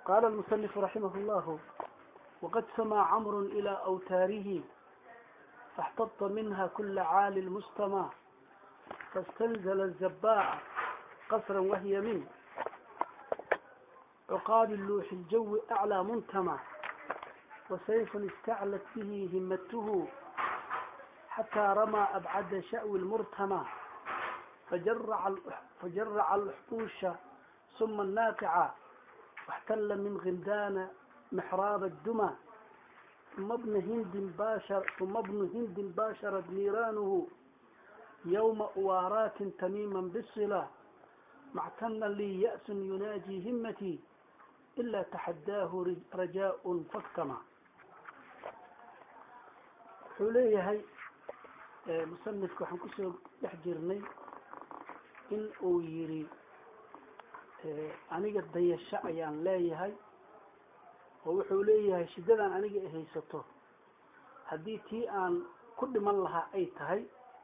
قال المصنف رحمه الله وقد سمى عمرو إلى أوتاره فاحتط منها كل عال المستمع فاستنزل الزباع قصرا وهي من عقاب اللوح الجو أعلى منتمع وسيف استعلت به همته حتى رمى أبعد شأو المرتمى فجرع فجرع الحطوش ثم الناقعة واحتل من غلدان محراب الدمى ثم ابن هند باشر ثم ابن هند باشرت نيرانه يوم أوارات تميما بالصلة معتنا لي يأس يناجي همتي إلا تحداه رجاء فاكتمع xuleeyahay musanifka waxaan kusoo dhex jirnay in uu yidhi aniga dayasho ayaan leeyahay oo wuxuu leeyahay shiddadan aniga i haysato haddii tii aan ku dhiman lahaa ay tahay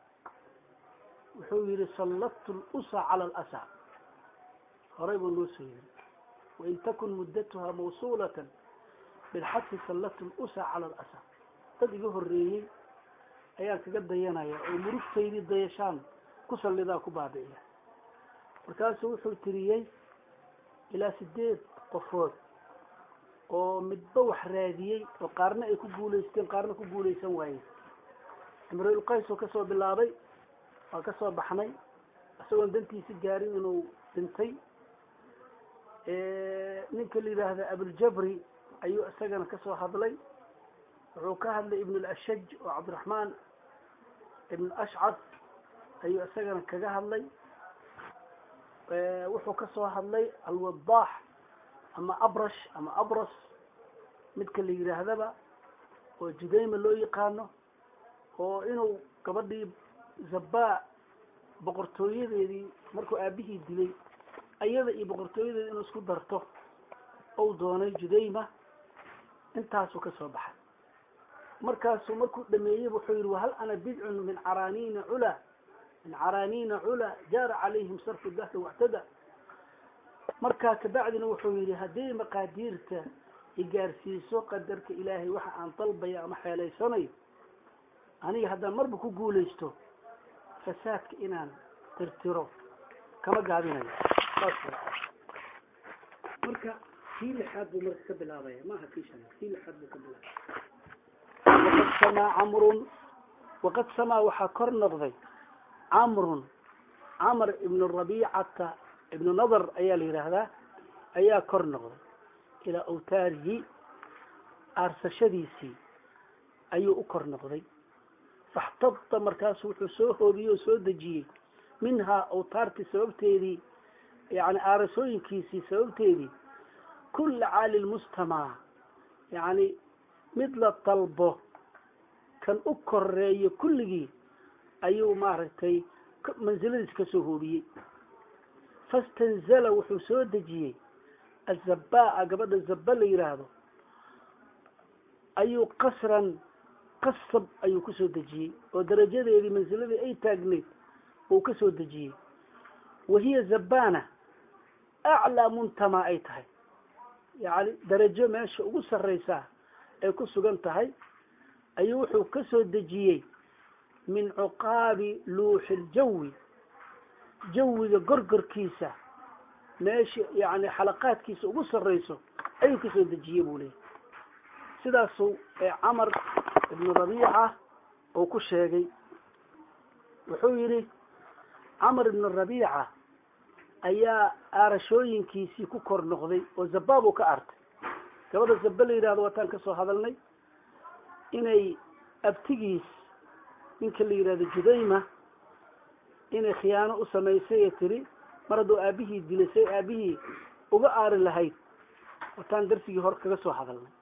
wuxuu yidhi salladtu lusa cala alasa horay buu noo soo yiri wain takun muddatuha mawsuulatan bilxadfi salladtu lusa cala alasa dad iga horreeyey ayaan kaga dayanaya oo murugtaydii dayashaan ku sallidaa ku baabi'iya markaasuu wuxuu tiriyey ilaa sideed qofood oo midba wax raadiyey oo qaarna ay ku guulaysteen qaarna ku guulaysan waayeen imrulqays oo kasoo bilaabay waa kasoo baxnay isagoon dantiisi gaarin inuu dhintay ninka la yidhaahda abuljabri ayuu isagana kasoo hadlay wuxuu ka hadlay ibn alashaj oo cabdiraxmaan ibn ashcad ayuu isagana kaga hadlay wuxuu kasoo hadlay alwadaax ama abrash ama abras midka la yidhaahdaba oo judayma loo yaqaano oo inuu gabadhii zabaa boqortooyadeedii markuu aabihii dilay ayada iyo boqortooyadeedi inuu isku darto ou doonay judayma intaasuu kasoo baxay markaasuu markuu dhameeyey wuxuu yihi wahal ana bidcun min caraaniina cula min caraaniina cula jaara calayhim sarfu dahri wactada markaa kabacdina wuxuu yihi hadday maqaadiirta igaarsiiso qadarka ilaahay waxa aan dalbaya ama xeelaysanayo aniga haddaan marba ku guulaysto fasaadka inaan tirtiro kama gaabinayo marka kii lixaad buu marka ka bilaabaya maaha kii shanaad kii lixaad buu ka bilaabaya waqad samaa camrun waqad samaa waxaa kor noqday camrun camr ibnu rabiicata ibnu nadar ayaa la yidhaahdaa ayaa kor noqday ilaa awtaarihi aarsashadiisii ayuu u kor noqday faxtada markaasu wuxuu soo hoobiyey oo soo dejiyey minhaa awtaartii sababteedii yani aarasooyinkiisii sababteedii kula caali lmustamac yani mid la dalbo kan u koreeyo kulligii ayuu maaragtay mansiladiis kasoo hoobiyey fastanzala wuxuu soo dejiyey azabaa gabadha zaba la yidhaahdo ayuu qasran qasab ayuu kusoo dejiyey oo darajadeedii mansiladii ay taagneyd uu kasoo dejiyey wahiya zabana aclaa muntama ay tahay yani darajo meesha ugu sarreysaa ay ku sugan tahay ayuu wuxuu kasoo dejiyey min cuqaabi luuxi ljawi jawiga gorgorkiisa meesha yani xalaqaadkiisa ugu sarreyso ayuu kasoo dejiyey buu leeyahy sidaasuu camar ibnu rabiica uu ku sheegay wuxuu yidhi camar ibnu rabiica ayaa aarashooyinkiisii ku kor noqday oo zabaa buu ka artay gabadha zaba la yidhahdo waataan kasoo hadalnay inay abtigiis ninka la yidhahdo judayma inay khiyaano u samaysay ee tiri mar hadduu aabihii dilay say aabihii uga aari lahayd wataan darsigii hore kaga soo hadalnay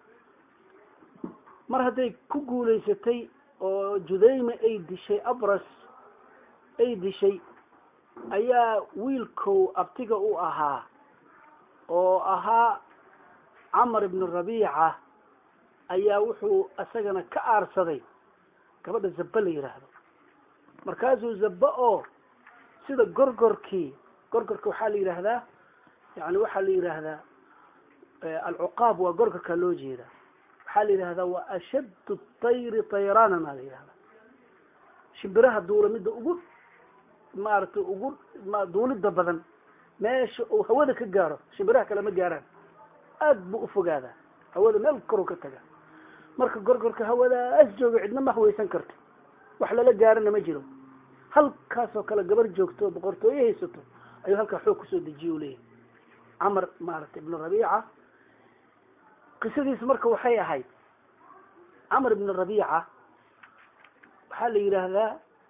mar hadday ku guulaysatay oo judayma ay dishay abras ay dishay ayaa wiilkow abtiga u ahaa oo ahaa camar ibnu rabiica ayaa wuxuu isagana ka aarsaday gabadha zaba la yidhaahdo markaasuu zaba oo sida gorgorkii gorgorka waxaa la yidhaahdaa yani waxaa la yidhaahdaa alcuqaab waa gorgorkaa loo jeedaa waxaa la yidhahdaa waa ashaddu tayri tayraanan maa la yidhahdaa shimbiraha duula midda ugu maaragtay ugu duulidda badan meesha uu hawada ka gaaro shimbiraha kale ma gaaraan aad buu ufogaadaa hawada meel koruu ka tagaa marka gorgorka hawadaas jooga cidna ma haweysan karto wax lala gaarana ma jiro halkaasoo kale gabar joogto boqortooye haysato ayuu halkaa xoog kusoo dejiye u leeyahay camar maaragtay ibnu rabiica qisadiisa marka waxay ahayd camar ibnu rabiica waxaa la yidhaahdaa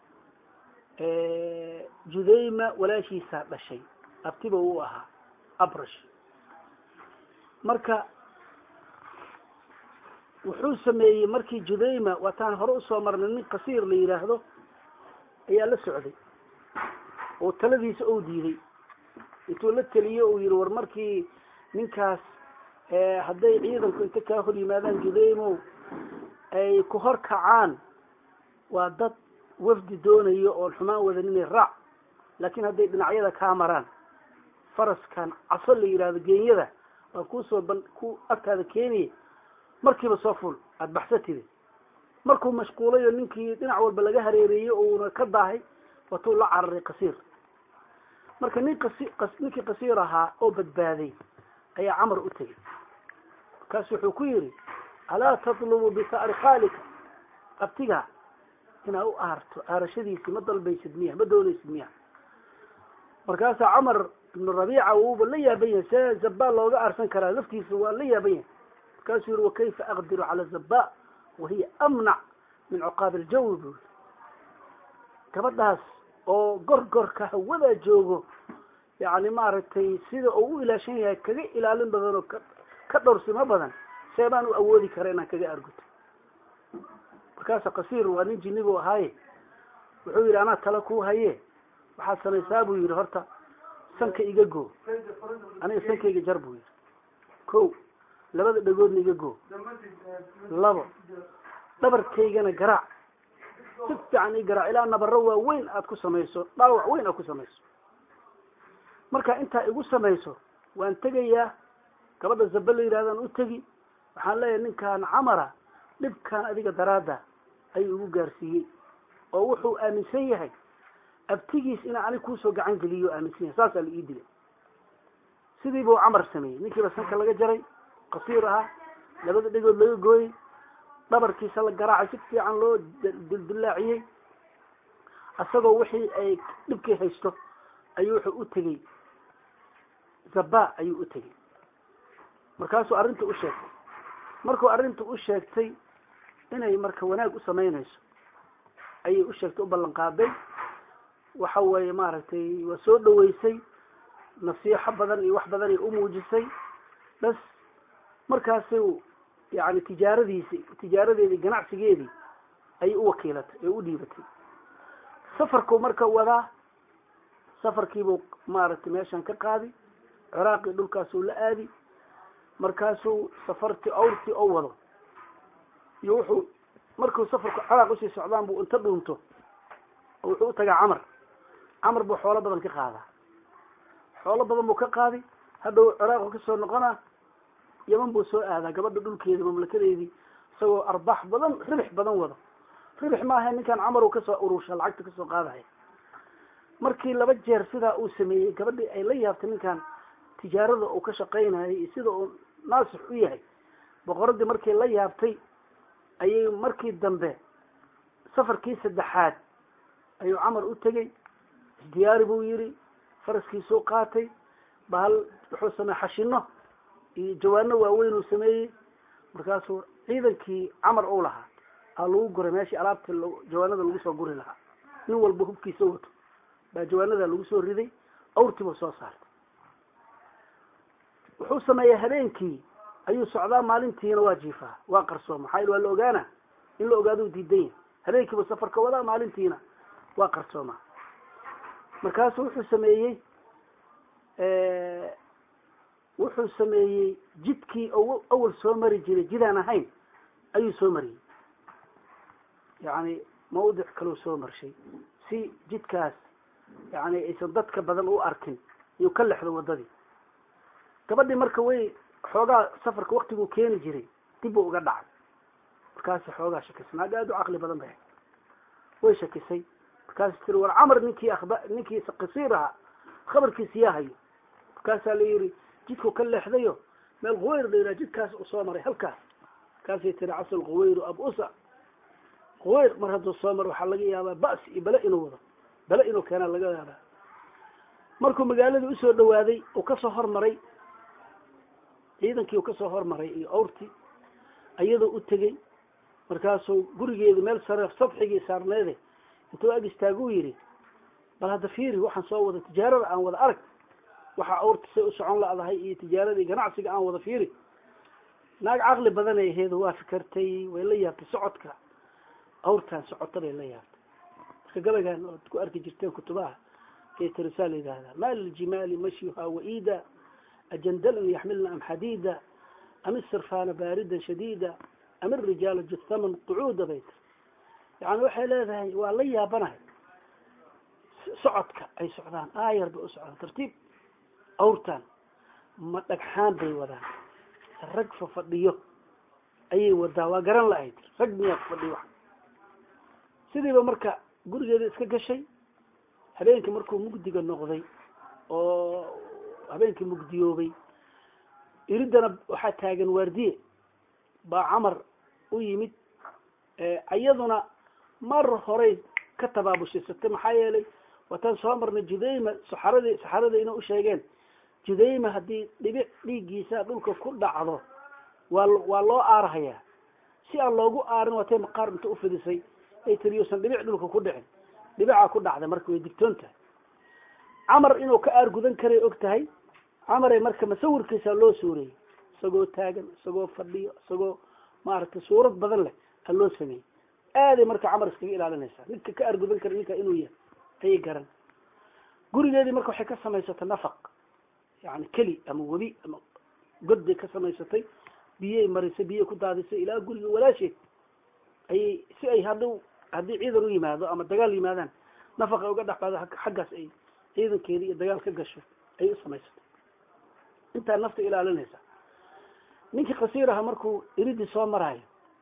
judayma walaashiisaa dhashay abtiba uu ahaa abrash marka wuxuu sameeyey markii judayma waataan hore usoo marnay nin qasiir la yidhaahdo ayaa la socday oo taladiisa ou diiday intuu la teliyo uu yihi war markii ninkaas hadday ciidanku inta kaa hor yimaadaan judaymow ay ku hor kacaan waa dad wafdi doonayo oon xumaan wadaninay raac laakiin hadday dhinacyada kaa maraan faraskan caso la yidhahdo geenyada waa kuusoo ban ku agtaada keenaya markiiba soo ful aada baxsatide markuu mashquulay oo ninkii dhinac walba laga hareereeyey uuna ka daahay watuu la cararay qasiir marka nin qasi ninkii qasiir ahaa oo badbaaday ayaa camar u tegey markaasu wuxuu ku yidhi alaa tatlubu bisa'ri khaalika abtiga inaa u aarto aarashadiisii ma dalbaysid miya ma doonaysid miya markaasaa camar ibnu rabiica wuuba la yaaban yahay see zabaa looga aarsan karaa laftiisa waa la yaaban yahay markaasuu yihi wakayfa aqdiru cala zaba wahiya amnac min cuqaabi aljawi buu yiri gabadhaas oo gorgorka hawadaa joogo yani maaragtay sida uu u ilaashan yahay kaga ilaalin badan oo ka ka dhowrsimo badan see baan u awoodi kara inaan kaga arguto markaasa qasiir waa nin jinni buu ahaaye wuxuu yidhi anaa tala kuu haye waxaad samaysaa buu yidhi horta sanka iga goo aniga sankayga jar buu yidhi ko labada dhagoodna iga goo labo dhabarkaygana garaac si fiican ii garaac ilaa nabaro waaweyn aad ku samayso dhaawac weyn aad ku samayso marka intaa igu samayso waan tegayaa gabadha zaba la yidhahdaan u tegi waxaan leeyahay ninkaan camara dhibkaan adiga daraadda ayuu igu gaarsiiyey oo wuxuu aaminsan yahay abtigiis inaa anig kuusoo gacan geliyo aaminsan yahay saasaa la ii dilay sidii buu camar sameeyey ninkiiba sanka laga jaray qasiir ahaa labada dhegood laga gooyey dhabarkiisa la garaacay si fiican loo dildilaaciyey isagoo wixii ay dhibkii haysto ayuu wuxuu u tegey zaba ayuu u tegey markaasuu arrinta u sheegtay markuu arrinta u sheegtay inay marka wanaag u samaynayso ayay u sheegtay u ballan qaaday waxa weeye maaragtay waa soo dhaweysay nasiixo badan iyo wax badan ay umuujisay bas markaasuu yani tijaaradiisi tijaaradeedii ganacsigeedii ayay u wakiilatay ee u dhiibatay safarku marka wadaa safarkiibuu maaragtay meeshan ka qaadi ciraaqii dhulkaasuu la aadi markaasuu safartii awrtii oo wado iyo wuxuu markuu safarku ciraaq usii socdaan buu inta dhuunto oo wuxuu utagaa camar camar buu xoolo badan ka qaadaa xoolo badan buu ka qaadi hadhow ciraaqu kasoo noqonaa yaman buu soo aadaa gabadha dhulkeedi mamlakadeedii isagoo arbaax badan ribix badan wado ribix maaha ninkan camar uu kasoo urursha lacagta kasoo qaadaya markii laba jeer sidaa uu sameeyey gabadhii ay la yaabtay ninkan tijaarada uu ka shaqaynayay iyo sida uu naasix u yahay boqoradii markii la yaabtay ayay markii dambe safarkii saddexaad ayuu camar u tegey isdiyaari buu yidhi faraskiisuu qaatay bahal wuxuu sameey xashino iyo jawaano waaweyn uu sameeyey markaasuu ciidankii camar uu lahaa aa lagu guray meeshii alaabta jawaanada lagu soo guri lahaa nin walba hubkiisa wato baa jawaanada lagu soo riday awrtiibuu soo saartay wuxuu sameeyaa habeenkii ayuu socdaa maalintiina waa jiifaa waa qarsooma maxaa yel waa la ogaana in la ogaado u diidan yahay habeenkiibu safarka wadaa maalintiina waa qarsoomaa markaasu wuxuu sameeyey wuxuu sameeyey jidkii awal soo mari jiray jidaan ahayn ayuu soo mariyey yani mawdic kaleu soo marshay si jidkaas yani aysan dadka badan u arkin iyuu ka lexdo wadadii gabadhii marka way xoogaa safarka waktiguu keeni jiray dib buu uga dhacay markaasi xoogaa shakisay naag aada u caqli badan bay way shakisay markaasi tiri war camar ninkii aba ninkii qasiir ahaa khabarkiisa yaa hayo markaasaa la yihi jidku ka leexdayo meel quweyr la yidhaha jidkaas u soo maray halkaas markaasay tiri casal quweyru ab usa quweyr mar hadduu soo maro waxaa laga yaabaa ba'si iyo bale inuu wado bale inuu keenaa laga yaabaa markuu magaaladii usoo dhawaaday uu kasoo hormaray ciidankii uu kasoo hormaray iyo awrtii iyadoo u tegey markaasuu gurigeedu meel sare sadxigii saarneede intuu ag istaaguu yidhi bal hadda fiiri waxaan soo wada tijaarada aan wada arag waxa awrta say u socon la-dahay iyo tijaaradii ganacsiga aan wada fiiri naag caqli badanay aheedu waa fikertay way la yaabtay socodka awrtaan socota bay la yaabtay marka gabaygan oad ku arki jirteen kutubaha ee tirisaa la yidhaahdaa ma liljimaali mashyuha waida ajandalan yaxmilna am xadiida am isirfaana baaridan shadiida am irijaala juthaman qucuuda bay tiri yani waxay leedahay waa la yaabanahay socodka ay socdaan aayar bay u socdaan tartiib awrtaan ma dhagxaan bay wadaan rag fafadhiyo ayay wadaa waa garan la-ayd rag miyaa fafadhiyo wax sidiiba marka gurigeeda iska gashay habeenkii markuu mugdiga noqday oo habeenkii mugdiyoobay iridana waxaa taagan waardiye baa camar u yimid iyaduna mar horay ka tabaabushaysatay maxaa yeelay waataan soo marnay judayma saxaradii saxarada inay usheegeen judayma haddii dhibic dhiiggiisa dhulka ku dhacdo waa waa loo aarhayaa si aan loogu aarin waatay maqaar inta ufidisay ay tiri yuusan dhibic dhulka ku dhicin dhibicaa ku dhacday marka way digtoon tahay camar inuu ka aar gudan karay og tahay camare marka masawirkiisa loo suureeyey isagoo taagan isagoo fadhiyo isagoo maaragtay suurad badan leh a loo sameeyey aaday marka camar iskaga ilaalinaysaa ninka ka aar gudan kara ninka inuu yahay ayay garan gurigeedii marka waxay ka samaysatay nafaq yani keli ama webi ama god bay ka samaysatay biyey marisay biyey ku daadisay ilaa guriga walaasheed ayay si ay hadhow haddii ciidan u yimaado ama dagaal yimaadaan nafaqa uga dhexbaado xaggaas ay ciidankeedii iyo dagaal ka gasho ayay u samaysatay intaa nafta ilaalinaysa ninkii kasiir aha markuu iridii soo maraayo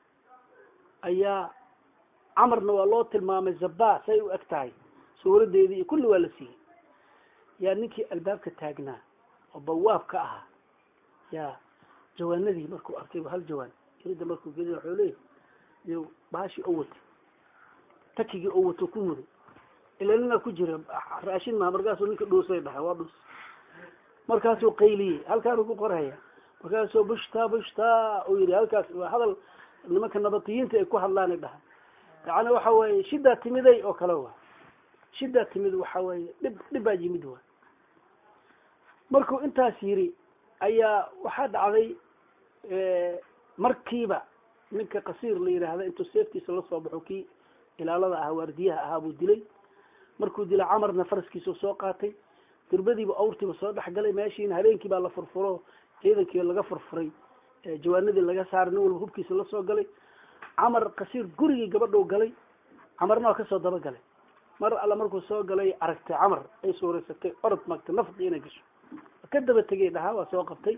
ayaa camarna waa loo tilmaamay zaba say u eg tahay suuradeedii iyo kulli waa la siiyey yaa ninkii albaabka taagnaa oo bawaabka ahaa yaa jawaanadii markuu arkay hal jawaan irida markuu geliy waxuu leeyahy iyo baashii oo watay takigii oo wato ku muday ila ninaa ku jira raashin maha markaasuu ninka dhuusay dhahay waa dhuus markaasuu qayliyey halkaanuu ku qorhaya markaasuu bushta bushta uu yidhi halkaas waa hadal nimanka nabatiyiinta ay ku hadlaanay dhahay yani waxa weeye shidaa timiday oo kale waa shidaa timid waxa weeye dhib dhib baa yimid waa markuu intaas yiri ayaa waxaa dhacday markiiba ninka kasiir la yidhaahda intuu seeftiisa lasoo baxo kii ilaalada ahaa waardiyaha ahaa buu dilay markuu dilay camarna faraskiisuu soo qaatay dirbadiiba awrtiiba soo dhexgalay meeshiina habeenkii baa la furfuro ciidankii laga furfuray jawaanadii laga saaray nin walba hubkiisa lasoo galay camar kasiir gurigii gabadhou galay camarna waa kasoo daba galay mar alla markuu soo galay aragtay camar ay suuraysatay orod maagtay nafqi inay gasho ka daba tegay dhahaa waa soo qabtay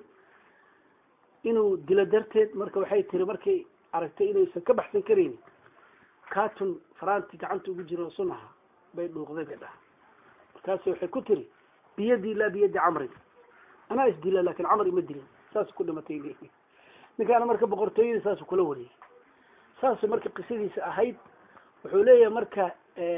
inuu dilo darteed marka waxay tiri markay aragtay inaysan ka baxsan karaynin carton faranti gacanta ugu jiro sun aha bay dhuuqday bay dhaha markaasi waxay ku tiri biyadii laa biyadi camrin anaa isdila lakin camar ima dilin saas ku dhimatay ninkaana marka boqortooyadii saasu kula wareegay saasu marka qisadiisa ahayd wuxuu leeyahay marka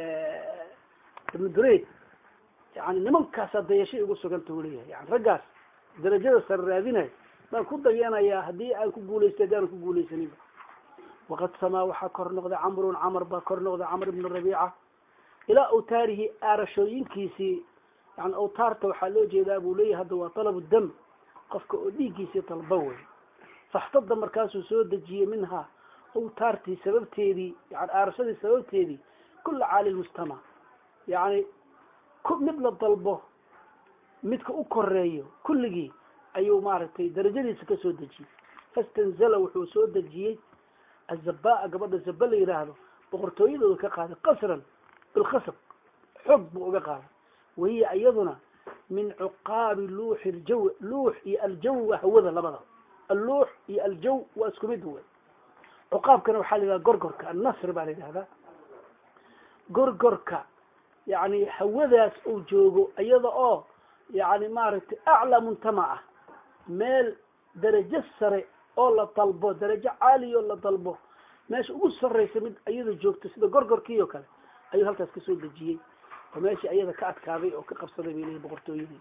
ibnu dureyd yani nimankaasaa dayashay ugu suganta u leeyahay yani raggaas darajada sare raadinayo baan ku dayanayaa haddii aan ku guulaystay haddii aan ku guulaysaninba waqad samaa waxaa kor noqday camrun camar baa kor noqday camr ibnu rabiica ilaa awtaarihi aarashooyinkiisii yani awtaarta waxaa loo jeedaa buu leeyahay hadda waa talabu dam qofka oo dhiiggiisii talba wey faxtada markaasuu soo dejiyey minhaa awtaartii sababteedii yani aarashadii sababteedii kula caali lmujtamac yani mid la dalbo midka u koreeyo kulligii ayuu maaragtay darajadiisa kasoo dejiyey fastanzala wuxuu soo dejiyey azabaa gabadha zaba la yidhaahdo boqortooyadooda ka qaaday qasran bilkhasab xoog buu uga qaaday wahiya iyaduna min cuqaabi luuxi ljaw luux iyo aljaw waa hawada labada alluux iyo aljaw waa isku mid wey cuqaabkana waxaa la yidhaha gorgorka annasr baa la yidhahdaa gorgorka yani hawadaas uu joogo iyada oo yani maaragtay aclaa muntama ah meel darajo sare oo la dalbo darajo caaliya oo la dalbo meesha ugu sarraysa mid iyada joogto sida gorgorkii oo kale ayuu halkaas kasoo dejiyey oo meeshii iyada ka adkaaday oo ka qabsaday bay leeyihin boqortooyadii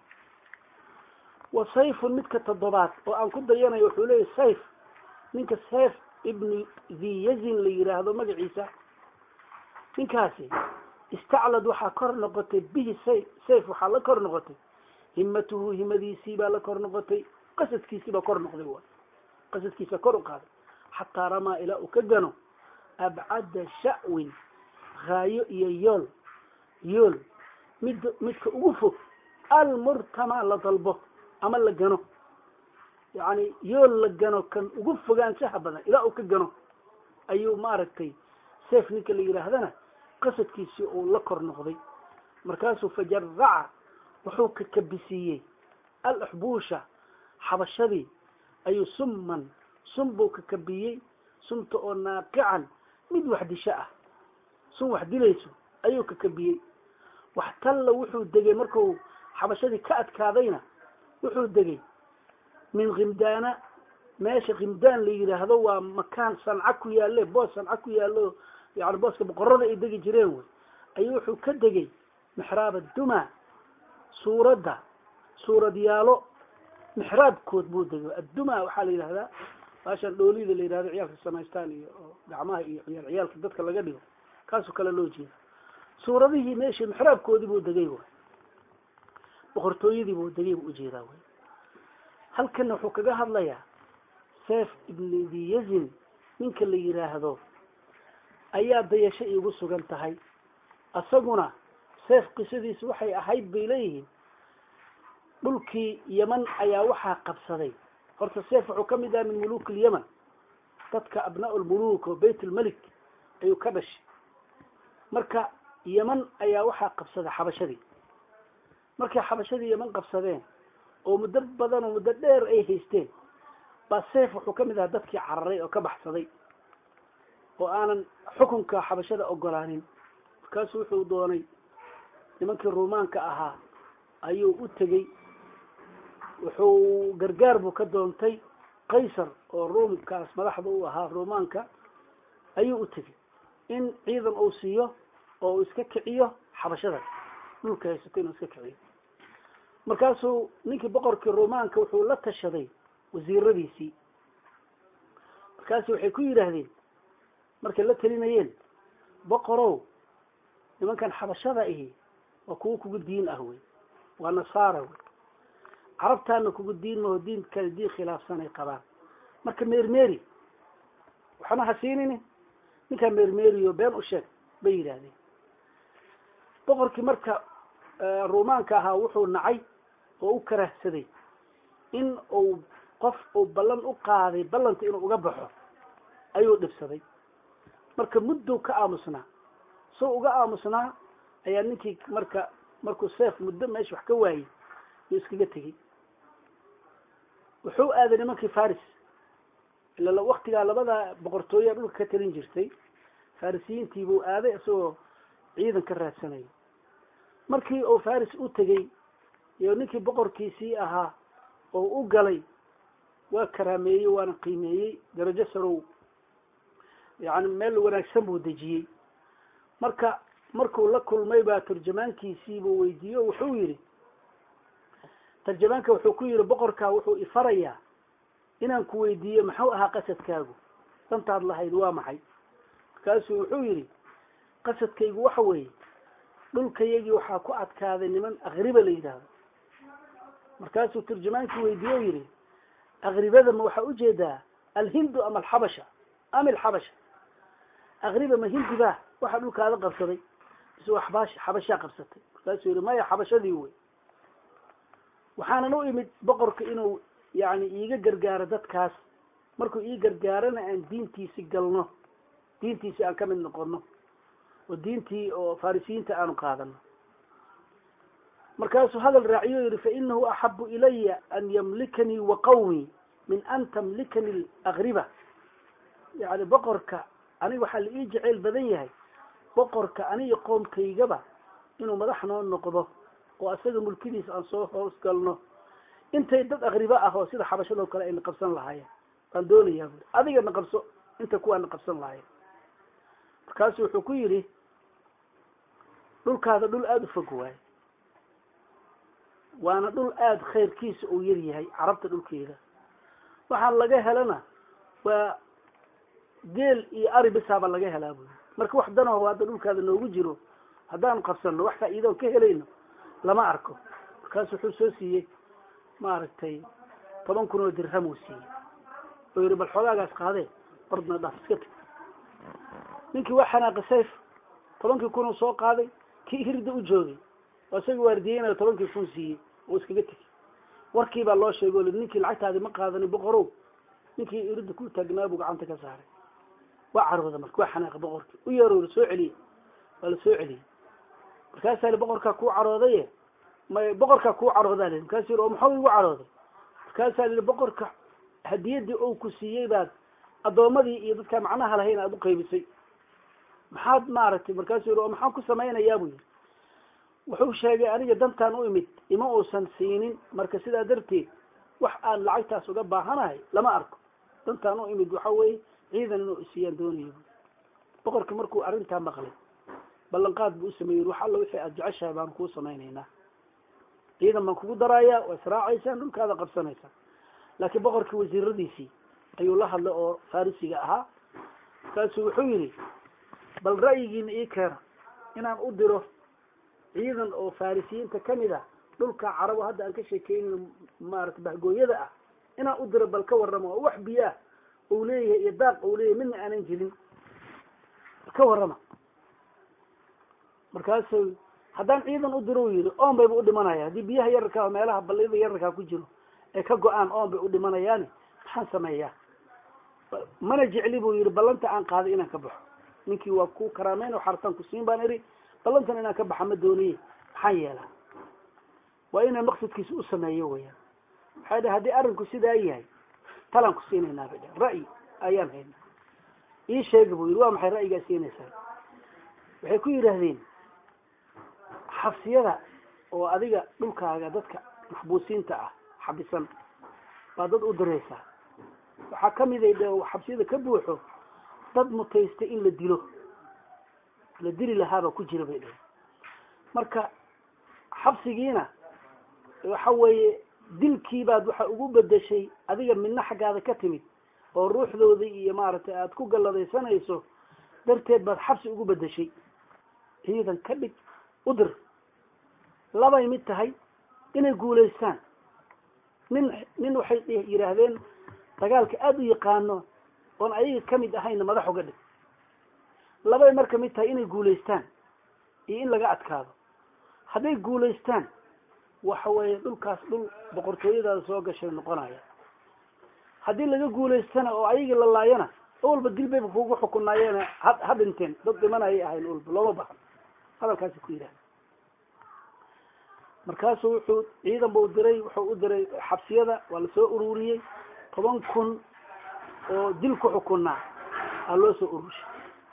wa sayfun midka toddobaad oo aan ku dayanayo wuxuu leeyahy sayf ninka sayf ibnu dhiyazin la yidhaahdo magaciisa ninkaasi istaclad waxaa kor noqotay bihi say sayf waxaa la kor noqotay himatuhu himadiisii baa la kor noqotay qasadkiisii baa kor noqday wa qasadkiisa kor u qaaday xataa ramaa ilaa uu ka gano abcada sha'win haayo iyo yool yool mid midka ugu fog almurtama la dalbo ama la gano yani yool la gano kan ugu fogaanshaha badan ilaa uu ka gano ayuu maaragtay seef ninka la yidhaahdana qasadkiisii uu la kor noqday markaasuu fajaraca wuxuu kakabisiiyey alaxbuusha xabashadii ayuu summan sun buu kakabiyey sunta oo naaqican mid wax disho ah sun wax dilayso ayuu kakabiyey wax talla wuxuu degay marku xabashadii ka adkaadayna wuxuu degay min khimdaana meesha khimdaan la yidhaahdo waa makaan sanca ku yaalle boos sanca ku yaallo yani booska boqorada ay degi jireen wey ayuu wuxuu ka degay mixraab adduma suuradda suuradyaalo mixraabkood buu degay adduma waxaa la yidhahdaa baashan dhoolida la yidhahdo ciyaalka samaystaan iyo gacmaha iyo ciyaal ciyaalka dadka laga dhigo kaasoo kale loo jeeda suuradihii meeshii mixraabkoodii buu degay way boqortooyadii buu degay buu ujeedaa way halkana wuxuu kaga hadlayaa seef ibn dhiyazin ninka la yidhaahdo ayaa dayasho iigu sugan tahay isaguna seef qisadiisu waxay ahayd bay leeyihiin dhulkii yeman ayaa waxaa qabsaday horta seef wuxuu ka mid aha min muluuk lyeman dadka abnaa lmuluk oo bayt lmelik ayuu ka dhashay marka yeman ayaa waxaa qabsaday xabashadii markay xabashadii yeman qabsadeen oo muddo badan oo muddo dheer ay haysteen baa seef wuxuu ka mid ahaa dadkii cararay oo ka baxsaday oo aanan xukunka xabashada ogolaanin markaasu wuxuu doonay nimankii ruumaanka ahaa ayuu u tegey wuxuu gargaar buu ka doontay qaysar oo ruumkaas madaxda u ahaa ruumaanka ayuu u tegey in ciidan uu siiyo oo uu iska kiciyo xabashada dhulka haysato inuu iska kiciyo markaasuu ninkii boqorkii ruumaanka wuxuu la tashaday wasiiradiisii markaasu waxay ku yidhaahdeen markay la talinayeen boqorow nimankan xabashada ahi waa kuwo kugu diin ah wey waa nasaara wey carabtaana kugu diin maho diin kale diin khilaafsanay qabaan marka meermeeri waxna ha siinini ninkaa meermeeriyo been u sheeg bay yidhaahdeen boqorkii marka ruumaanka ahaa wuxuu nacay oo u karahsaday in uu qof uu ballan u qaaday ballanta inuu uga baxo ayuu dhibsaday marka muddou ka aamusnaa soo uga aamusnaa ayaa ninkii marka markuu seef muddo meesha wax ka waayey yuu iskaga tegey wuxuu aaday nimankii faris ila waktigaa labada boqortooyaa dhulka ka talin jirtay farisiyiintii buu aaday isagoo ciidan ka raadsanaya markii uu faris u tegey iyo ninkii boqorkiisii ahaa oo u galay waa karaameeyey waana qiimeeyey darajo sarow yani meel wanaagsan buu dejiyey marka markuu la kulmay baa turjamaankiisii buu weydiiyey o wuxuu yidhi tarjamaanka wuxuu ku yidhi boqorkaa wuxuu ifarayaa inaan ku weydiiyo maxuu ahaa qasadkaagu dantaad lahayd waa maxay markaasuu wuxuu yidhi qasadkaygu waxa weeye dhulkayagii waxaa ku adkaaday niman akriba la yidhaahdo markaasuu turjamaankii weydiiye o yidhi akribada ma waxaa ujeedaa alhindu ama alxabasha ama alxabasha akriba ma hindi ba waxaa dhulkaada qabsaday mise waxbaash xabashaa qabsatay markaasuu yihi maya xabashadii wey waxaanan u imid boqorka inuu yani iiga gargaaro dadkaas markuu ii gargaarana aan diintiisi galno diintiisi aan ka mid noqono oo diintii oo farisiyiinta aanu qaadano markaasuu hadal raaciyo yihi fainahu axabu ilaya an yamlikanii wa qawmii min an tamlikani alakriba yani boqorka aniga waxaa la ii jeceyl badan yahay boqorka aniga qoomkaygaba inuu madax noo noqdo oo asaga mulkidiisa aan soo hoos galno intay dad akriba ah oo sida xabashadoo kale ayna qabsan lahaayeen waan doonayaa buri adiga na qabso inta kuwaa na qabsan lahaayeen markaasu wuxuu ku yidhi dhulkaada dhul aada u fog waaye waana dhul aada khayrkiisa uu yar yahay carabta dhulkeeda waxaan laga helana waa geel iyo ari bisaaba laga helaa buyi marka wax danaho hadda dhulkaada noogu jiro haddaan qabsano wax faa'iidoon ka helayno lama arko markaasu wuxuu soo siiyey maaragtay toban kun oo dirham uu siiyey oo yihi bal xoogaagaas qaadee ordna dhaaf iska teg ninkii waa xanaaqi sayf tobankii kun uu soo qaaday kii hirda u joogay oo isagii waardiyeynayo tobankii kun siiyey oo iskaga tegey warkii baa loo sheegay o li ninkii lacagtaadi ma qaadanin boqorow ninkii irida ku taagnaa buu gacanta ka saaray waa carooda marka waa xanaaqa boqorkii u yeero la soo celiyey waa la soo celiyey markaasaa li boqorkaa kuu caroodaye may boqorkaa kuu caroodaa li markaasu yiri oo maxuu igu carooday markaasaa lihi boqorka hadiyadii ou ku siiyey baad addoomadii iyo dadkaa macnaha lahayn aada u qaybisay maxaad maaragtay markaasuu yiri oo maxaan ku samaynayaa buu yiri wuxuu sheegay aniga dantaan u imid ima uusan siinin marka sidaa darteed wax aan lacagtaas uga baahanahay lama arko dantaan u imid waxa weeye ciidan inuu isiiyaan doonayo boqorka markuu arrintaa maqlay ballanqaad buu usameeyey wax alla wixii aada jeceshahay baan kuu samaynaynaa ciidan baan kugu daraaya waa israacaysaan dhulkaada qabsanaysaan laakiin boqorkii wasiiradiisii ayuu la hadlay oo farisiga ahaa markaasuu wuxuu yidhi bal ra'yigiina ii keena inaan u diro ciidan oo farisiyiinta kamid ah dhulka carabo hadda aan ka sheekeynayno maarata bahgooyada ah inaan u diro bal ka warrama oo wax biyo ah uu leeyahay iyo daaq uu leeyahay midna aanan jirin ka warrama markaasu haddaan ciidan u diro u yidhi oon bayba u dhimanaya haddii biyaha yararkaa meelaha balliyada yararkaa ku jiro ee ka go-aan oon bay u dhimanayaani maxaan sameeyaa mana jecli buu yidhi ballanta aan qaaday inaan ka baxo ninkii waa ku karaameyn oo xartaan ku siin baan idhi ballantan inaan ka baxa ma dooniye maxaan yeelaa waa inaan maqsadkiisa u sameeyo weyaan waxay dhahay haddii arrinku sidaa yahay talaan ku siinaynaa bay dhahen ra'yi ayaan haynaa ii sheega buu yidhi waa maxay ra'yigaa siinaysaa waxay ku yidhaahdeen xabsiyada oo adiga dhulkaaga dadka maxbuusiinta ah xabisan baa dad u diraysaa waxaa kamid ay dhe xabsiyada ka buuxo dad mutaystay in la dilo la dili lahaabaa ku jira bay dhehen marka xabsigiina waxa weeye dilkiibaad waxa ugu bedeshay adiga midna xaggaada ka timid oo ruuxdoodii iyo maaragtay aada ku galladaysanayso darteed baad xabsi ugu bedeshay ciidan ka dhig u dir labay mid tahay inay guulaystaan nin nin waxay yidhaahdeen dagaalka aada u yaqaano oon ayaga kamid ahayna madax uga dhig labay marka mid tahay inay guulaystaan iyo in laga adkaado hadday guulaystaan waxa weeye dhulkaas dhul boqortooyadaada soo gashay noqonaya haddii laga guulaystana oo ayagii la laayana walba dil bayba kugu xukunaayeena ha ha dhinteen dad dhimanayay ahayn walba looma bahan hadalkaasi ku yidhahda markaasuu wuxuu ciidan bau diray wuxuu u diray xabsiyada waa lasoo ururiyey toban kun oo dil ku xukunaa aa loo soo ururshay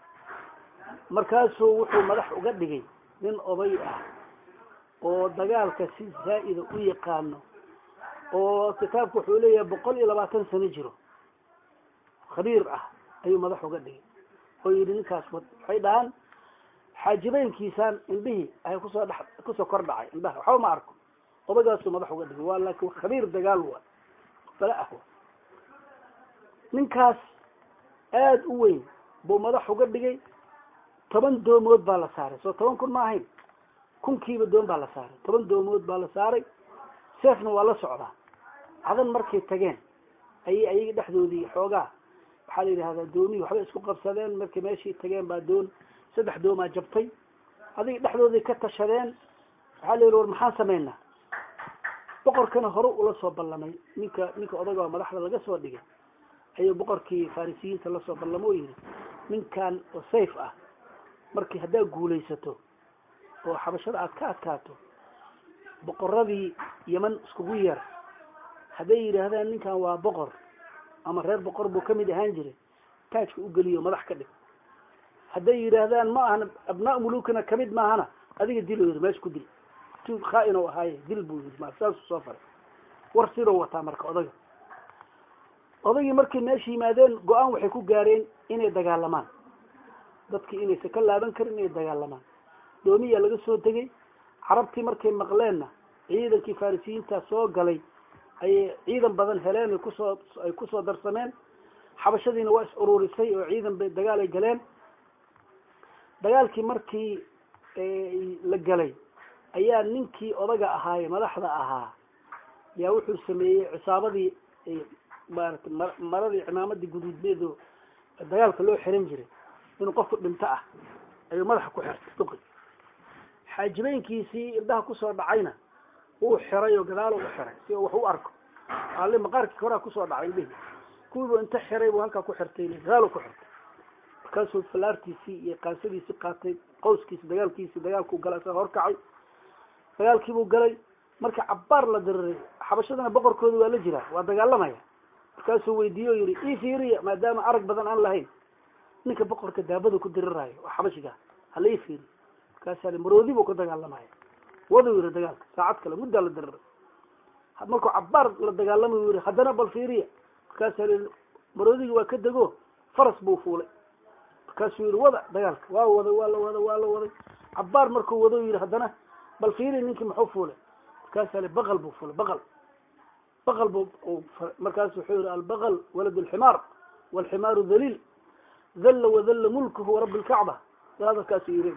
markaasuu wuxuu madax uga dhigay nin oday ah oo dagaalka si zaa'ida u yaqaano oo kitaabku wuxuu leeyahay boqol iyo labaatan sano jiro khabiir ah ayuu madax uga dhigay oo yidhi ninkaas wad waxay dhahaan xaajibeynkiisaan indhihii ay kusoo dhex kusoo kor dhacay indhaha waxba ma arko odagaasuu madax uga dhigay waa laakiin khabiir dagaal wa bala ah ninkaas aada u weyn buu madax uga dhigay toban doomood baa la saaray soo toban kun ma ahayn kunkiiba doon baa la saaray toban doomood baa la saaray seefna waa la socdaa cadan markay tageen ayay ayaga dhexdoodii xoogaa waxaa la yidhahdaa doonihii waxbay isku qabsadeen markay meeshii tageen baa doon saddex doomaa jabtay adiga dhexdoodii ka tashadeen waxaa la yidhi war maxaan samaynaa boqorkana hore ula soo ballamay ninka ninka odaga madaxda laga soo dhigay ayuu boqorkii farisiyiinta lasoo ballamo o yidhi ninkan oo sayf ah markii haddaad guulaysato oo xabashada aad ka adkaato boqoradii yeman iskugu yeer hadday yidhaahdaan ninkan waa boqor ama reer boqor buu kamid ahaan jiray taajka u geliyo madax ka dhig hadday yidhaahdaan ma ahana abnaa mulukina kamid maahana adiga dilo yiri meesha ku dil tu khaa-in oo ahaaye dil buu yiri ma saasuu soo faray war sidoo wataa marka odaga odagii markay meesha yimaadeen go-aan waxay ku gaareen inay dagaalamaan dadkii inaysan ka laaban karin inay dagaalamaan doomiyaa laga soo tegay carabtii markay maqleenna ciidankii farisiyiinta soo galay ayay ciidan badan heleen ay kusoo ay kusoo darsameen xabashadiina waa is ururisay oo ciidan bay dagaal ay galeen dagaalkii markii la galay ayaa ninkii odaga ahaaye madaxda ahaa yaa wuxuu sameeyey cisaabadii maarata maradii cimaamadii guduudneedo dagaalka loo xiran jiray inuu qofku dhinto ah ayuu madaxa ku xirtay duqi xaajibeynkiisii indhaha kusoo dhacayna wuu xiray oo gadaalo u xiray si wax u arko ali maqaarkii horaa kusoo dhacay indhihi kuwiibu inta xiray buu halkaa ku xirtay gadaalo ku xirtay markaasuu falaartiisii iyo qaasadiisii qaatay qawskiisi dagaalkiisi dagaalkuu galay isaga horkacay dagaalkiibuu galay marka cabbaar la diriray xabashadana boqorkooda waa la jiraa waa dagaalamaya markaasuu weydiiye o yihi ii fiiriya maadaama arag badan aan lahayn ninka boqorka daabada ku diriraayo oo xabashiga hala ii fiiriy markaasa maroodi buu ka dagaalamaya waduu yihi dagaalka saacad kale muddaa la diriray markuu cabbaar la dagaalamay yihi haddana bal fiiriya markaasaa i maroodigi waa ka dego faras buu fuulay markaasuu yihi wada dagaalka waa waday waa la waday waa la waday cabbaar markuu wado yihi haddana bal fiiri ninkii muxuu fuulay markaasa li baqal buu fuulay baqal baqal bu markaasu wuxuu yihi albaqal walad alximaar walximaaru dhaliil dhalla wadalla mulkuhu warabbi lkacba hadalkaasu yiri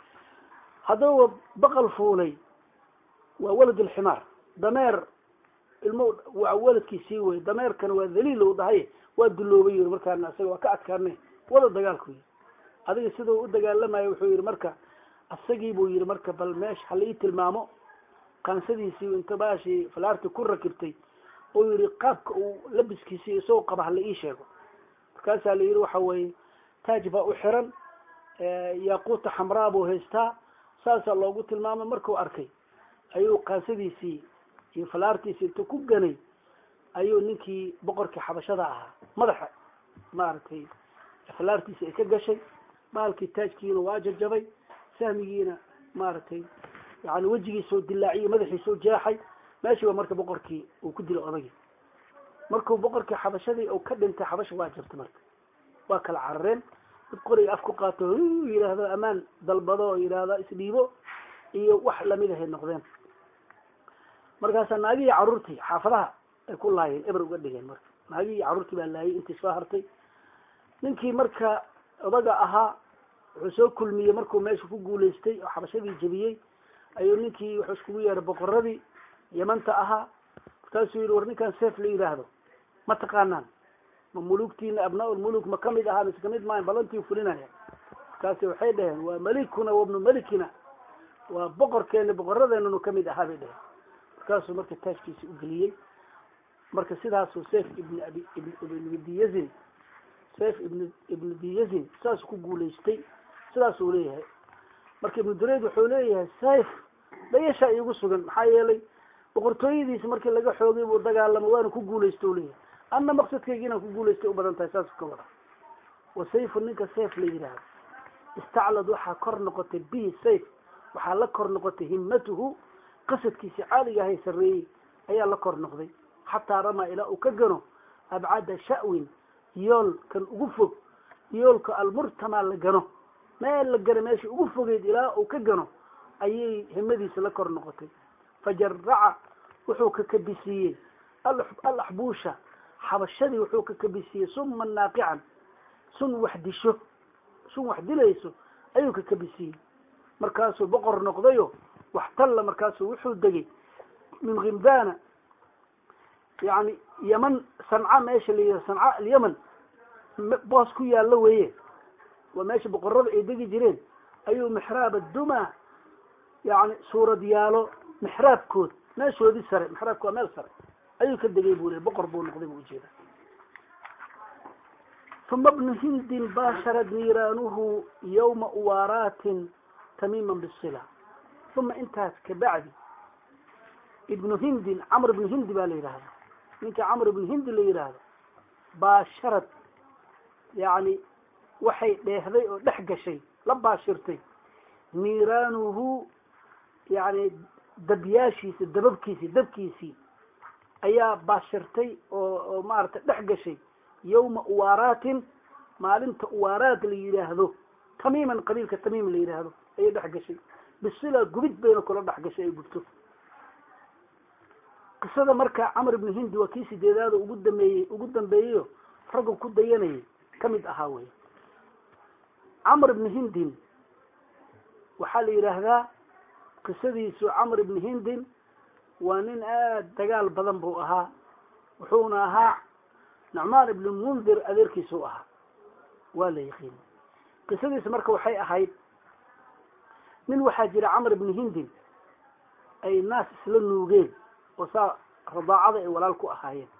haddaba baqal fuulay waa walad alximaar dameer ilmo waa waladkiisii wey dameerkana waa dhaliil u dhahay waa duloobay yiri markaana isaga waa ka adkaanay wada dagaalku yiri adiga sidau u dagaalamayo wuxuu yihi marka isagii buu yihi marka bal meesha hala ii tilmaamo qaansadiisii inta baashii falaarti ku rakibtay oo yihi qaabka uu labiskiisii isagoo qaba hala ii sheego markaasaa la yihi waxa weye taaj baa u xiran yaaquuta xamraa buu haystaa saasaa loogu tilmaamay markuu arkay ayuu qaansadiisii iyo falaartiisii inta ku ganay ayuu ninkii boqorkii xabashada ahaa madaxa maaragtay falaartiisi ay ka gashay baalkii taajkiina waa jajabay sahmigiina maaragtay yani wejigiisoo dilaaciyey madaxiisoo jeexay meeshii ba marka boqorkii uu ku dilay odagii markuu boqorkii xabashadii uu ka dhintay xabasha waa jabtay marka waa kala carareen dad qoriga af ku qaato yidhaahdo amaan dalbado oo yidhaahdo isdhiibo iyo wax lamid ahay noqdeen markaasaa naagihii carruurtii xaafadaha ay ku laayeen eber uga dhigeen marka naagihii carruurtii baa laayay intii soo hartay ninkii marka odaga ahaa wuxuu soo kulmiyey markuu meesha ku guulaystay oo xabashadii jebiyey ayuu ninkii wuxuu iskugu yeehay boqoradii yamanta ahaa markaasuu yihi war ninkaan seef la yidhaahdo ma taqaanaan ma mulugtiina abnaa lmuluk ma kamid ahaa mise kamid maahan balantii fulinaya markaasi waxay dhaheen waa malikuna wabnu malikina waa boqorkeena boqoradeenanu kamid ahaa bay dhaheen markaasuu marka taajkiisi u geliyey marka sidaasuu seif ibn abi ibn diyazin seif ibn ibnu diyazin saasuu ku guulaystay sidaasuu leeyahay marka ibnu dureyd wuxuu leeyahay saif dayashaa iigu sugan maxaa yeelay boqortooyadiisi markii laga xoogay buu dagaalamay waana ku guulaysta u leeyahay anna maqsadkayga inaan ku guulaystay u badan tahay saasuu ka wada wa sayfu ninka sayf la yidhaahdo istaclad waxaa kor noqotay bihi sayf waxaa la kor noqotay himmatuhu qasadkiisi caaliga ahay sarreeyey ayaa la kor noqday xataa ramaa ilaa uu ka gano abcada sha'win yool kan ugu fog yoolka almurtamaa la gano meel la gano meesha ugu fogeyd ilaa uu ka gano ayay himadiisa la kor noqotay fajaraca wuxuu ka kabisiiyey alaxbuusha xabashadii wuxuu ka kabisiiyey suman naaqican sun wax disho sun wax dilayso ayuu ka kabisiiyey markaasuu boqor noqdayo wax talla markaasuu wuxuu degay min khimdana yani yeman sanca meesha la yidhaha sanca alyeman boos ku yaallo weeye waa meesha boqorada ay degi jireen ayuu mixraab adduma yani suurad yaalo mixraabkood meeshoodii sare mixraabka waa meel sare ayuu ka degay buu le boqor buu noqday buu ujeeda uma bnu hindin baasharad niiraanuhu yawma uwaaraatin tamiiman bisila uma intaas kabacdi ibnu hindin camr ibnu hindi baa la yidhahda ninka camr ibnu hindi la yidhaahdo baasharad yani waxay dheehday oo dhex gashay la baashirtay niiraanuhu yani dabyaashiisi dababkiisii dabkiisii ayaa baashirtay oo oo maaragtay dhex gashay yawma uwaaraatin maalinta uwaaraat la yidhaahdo tamiiman qabiilka tamiim la yidhaahdo ayay dhex gashay bisila gubid bayna kula dhex gashay ay gubto qisada marka camr ibnu hindi waa kii sideedaada ugu dameeyey ugu dambeeyeyo raggu ku dayanayay kamid ahaa wey camr ibnu hindin waxaa la yidhaahdaa qisadiisu camr ibnu hindin waa nin aada dagaal badan buu ahaa wuxuuna ahaa nucmaan ibnu mundir adeerkiisuu ahaa waa la yaqiin qisadiisa marka waxay ahayd nin waxaa jira camr ibnu hindin ay naas isla nuugeen oo saa radaacada ay walaal ku ahaayeen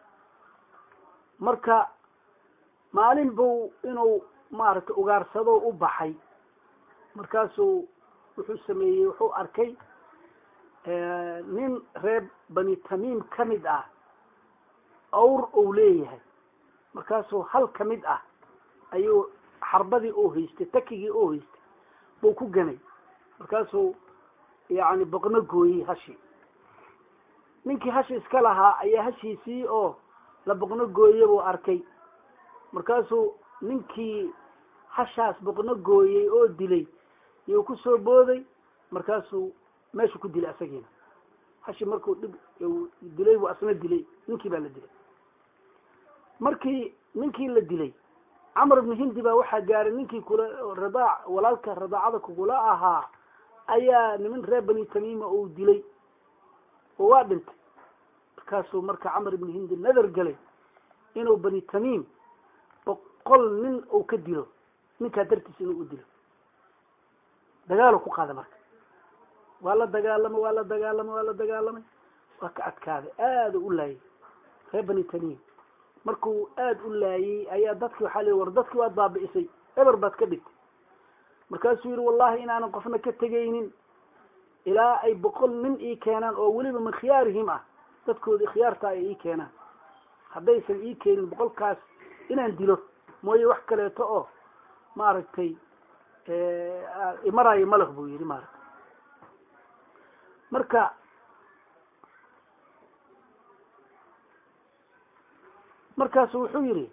marka maalin buu inuu maaragtay ugaarsado u baxay markaasuu wuxuu sameeyey wuxuu arkay nin reer bani tamiim ka mid ah awr uu leeyahay markaasuu hal ka mid ah ayuu xarbadii oo haystay takigii oo haystay buu ku ganay markaasuu yani boqno gooyey hashi ninkii hashi iska lahaa ayaa hashiisii oo la boqno gooye buu arkay markaasuu ninkii hashaas boqno gooyey oo dilay iyuu kusoo booday markaasuu meeshu ku dilay asagiina hashi markuu dhib dilay buu asna dilay ninkii baa la dilay markii ninkii la dilay camr ibnu hindi baa waxaa gaaray ninkii kula radaac walaalka radaacada kugula ahaa ayaa niman reer bani tamiima uu dilay oo waa dhintay markaasuu marka camr ibnu hindi nadar galay inuu bani tamiim boqol nin uu ka dilo ninkaa dartiis inuu u dilo dagaalu ku qaada marka waa la dagaalamay waa la dagaalamay waa la dagaalamay waa ka adkaaday aada u laayay reer bani tamiim markuu aada u laayey ayaa dadki waxaa la war dadkii waad baabi'isay eber baad ka dhigtay markaasuu yihi wallahi inaanan qofna ka tegaynin ilaa ay boqol nin ii keenaan oo weliba min khiyaarihim ah dadkoodii khiyaartaa ay ii keenaan haddaysan ii keenin boqolkaas inaan dilo mooye wax kaleeto oo maaragtay imaraayo maleh buu yihi maaragtay marka markaasu wuxuu yidhi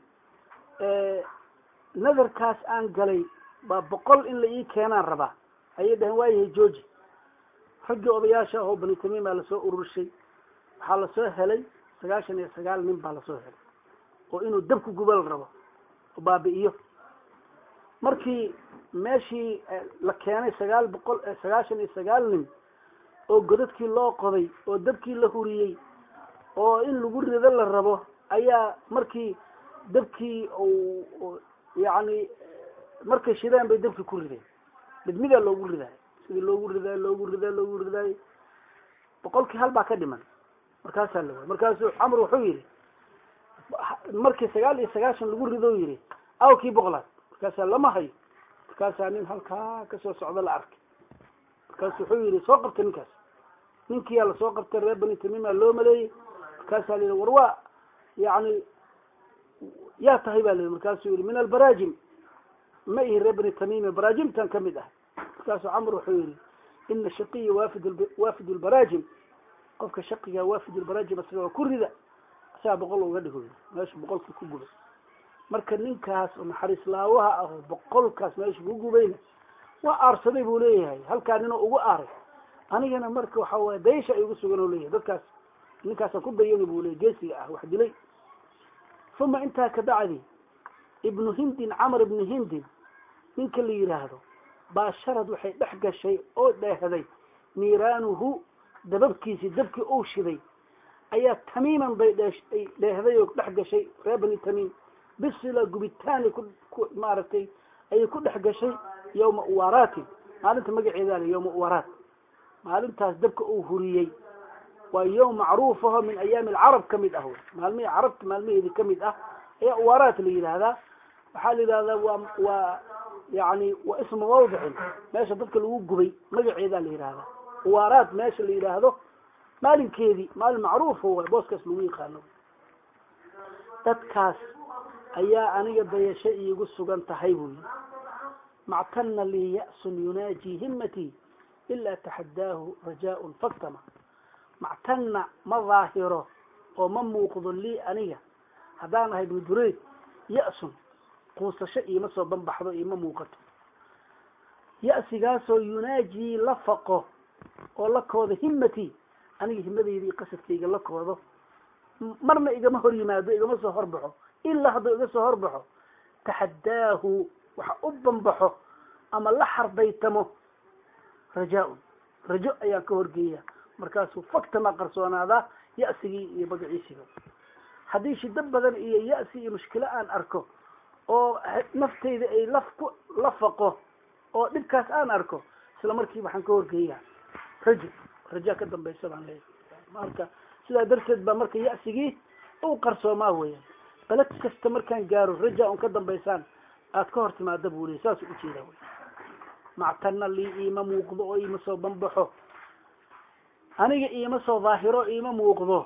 nadarkaas aan galay baa boqol in la ii keenaan rabaa ayay dhaheen waayahay georgi raggii odayaasha ahoo bani tamiim baa lasoo ururshay waxaa lasoo helay sagaashan iyo sagaal nin baa lasoo helay oo inuu dabku gubal rabo oo baabi'iyo markii meeshii la keenay sagaal boqol sagaashan iyo sagaal nin oo godadkii loo qoday oo dabkii la huriyey oo in lagu rido la rabo ayaa markii dabkii yani markay shideen bay dabkii ku rideen mid midaa loogu ridaay sidii loogu ridaay loogu ridaay loogu ridaay boqolkii hal baa ka dhiman markaasaa la waay markaasuu camr wuxuu yihi markii sagaal iyo sagaashan lagu rido yihi aw kii boqolaad markaasaa lama hayo markaasaa nin halkaa kasoo socda la arkay markaasu wuxuu yihi soo qabtay ninkaas ninkiyaa lasoo qabtay reer bani tamiima loo maleeyey markaasaa la yihi war waa yani yaa tahay ba la yihi markaasuu yihi min albaraajim ma ihi reer bani tamiima baraajimtan kamid ah markaasuu camr wuxuu yihi ina shaqiya wafid wafid lbaraajim qofka shaqiga wafid lbaraajim asaga waa ku rida asagaa boqol uga dhigo meesha boqolkii ku gubay marka ninkaas oo naxariis laawaha ah oo boqolkaas meesha ku gubayna waa aarsaday buu leeyahay halkaa ninoo ugu aaray anigana marka waxa waye daysha ay ugu sugan oo leeyahay dadkaas ninkaasaan ku dayani buu leeyahy geesiga ah wax dilay uma intaa ka bacdi ibnu hindin camr ibnu hindin ninka la yidhaahdo baasharad waxay dhex gashay oo dheehday niiraanuhu dababkiisii dabkii uu shiday ayaa tamiiman bay dheay dheehday oo dhex gashay reer bani tamiim bisila gubitaani ku ku maaragtay ayay ku dhex gashay yawma uwaraatin maalinta magaceeda ale yawma uwaraat maalintaas dabka uu huriyey waa yawm macruuf aho min ayaami alcarab kamid ah maalmihii carabta maalmaheedi kamid ah ayaa uwaraat la yidhaahdaa waxaa la yidhahdaa waa waa yani waa ismu mawdicin meesha dadka lagu gubay magaceedaa la yidhahdaa uwaraat meesha la yidhaahdo maalinkeedii maalin macruufo waay booskaas lagu yaqaano dadkaas ayaa aniga dayasho iigu sugan tahay buu yii mactana lii ya'sun yunaaji himmatii ilaa taxaddaahu rajaaun faktama mactana ma daahiro oo ma muuqdo lii aniga haddaan ahay ibnu ya-sun quusasho iima soo banbaxdo iima muuqato ya-sigaasoo yunaajii la faqo oo la koodo himmatii aniga himadayda iyo qasadkayga la koodo marna igama hor yimaado igama soo horbaxo ilaa hadduu iga soo horbaxo taxaddaahu waxa u banbaxo ama la xardaytamo rajaa-un rajo ayaan ka horgeeya markaasuu faktama qarsoonaadaa ya-sigii iyo magaciisiga haddii shido badan iyo ya-si iyo mushkilo aan arko oo naftayda ay laf ku la faqo oo dhibkaas aan arko isla markiiba waxaan ka horgeeyaa rajo rajaa ka dambaysa baan leeyahay marka sidaa darteed baa marka ya-sigii u qarsoomaa weeyaan baled kasta markaan gaaro raja un ka dambaysaan aad ka hor timaada buu leey saasuu ujeedaa wey mactana lii iima muuqdo oo iima soo banbaxo aniga iima soo daahiro iima muuqdo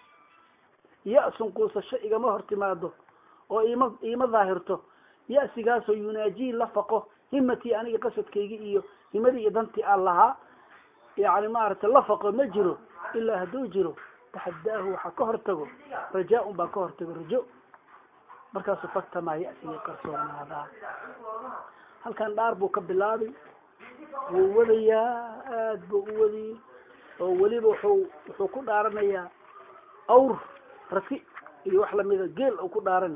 ya-sun quusasho igama hor timaado oo iima iima daahirto ya-sigaasoo yunaajii la faqo himatii aniga qasadkaygi iyo himadii iyo dantii aan lahaa yani maaragtay la faqo ma jiro ilaa hadduu jiro taxaddaahu waxaa ka hortago rajaa-un baa ka hortago rajo markaasuu faktamaa ya-sigii qarsoonaadaa halkan dhaar buu ka bilaabay wuu wadayaa aada buu u wadiyey oo weliba wuxuu wuxuu ku dhaaranayaa awr rati iyo wax lamida geel uu ku dhaaran